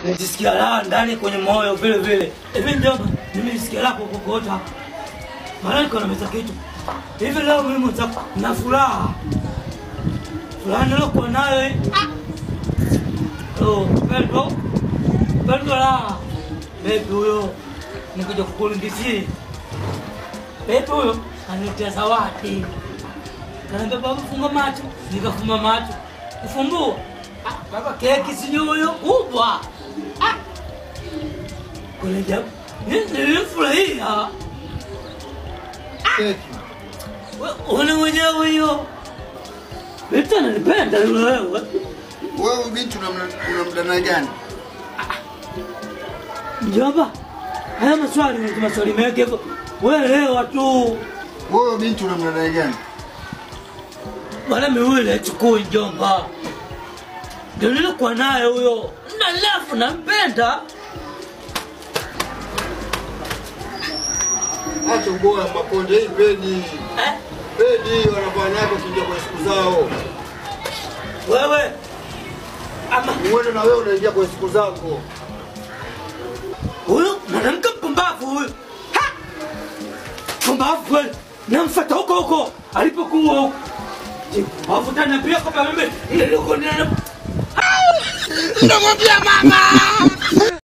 Najisikia raha ndani kwenye moyo vile vile. Hivi mjomba, nimesikia raha kokota. Maana niko na meza kitu. Hivi leo mimi mwenzako na furaha. Furaha nilokuwa nayo hii. Oh, pendo. Pendo la. Bebi huyo. Nikuja kukulindishia. Bebi huyo ananiletea zawadi. Kaniambia baba funga macho, nikafumba macho. Kufumbua. Ah, baba keki sijui huyo kubwa. Ah. Kule jabu. Nilifurahia. Keki. Una mwenyewe hiyo. Vitu ananipenda yule wewe. Wewe binti unamla- unamdana gani? Mjomba, haya maswali ni maswali mengi hivyo. Wewe leo tu Wewe binti unamdana gani? wala miwili achukui mjomba. Ndio nilikuwa naye huyo. Na lafu nampenda. Acha uboya makonde hii pedi. Eh? Pedi wanavaa nayo kuingia kwa siku zao. Wewe ama Uende na wewe unaingia kwa siku zako. huyo mwanamke mpumbavu huyo. Ha! Mpumbavu kweli. Namfuata huko huko alipokuwa huko. Mpumbavu tena pia kama mimi nilikuwa nina Namwambia mama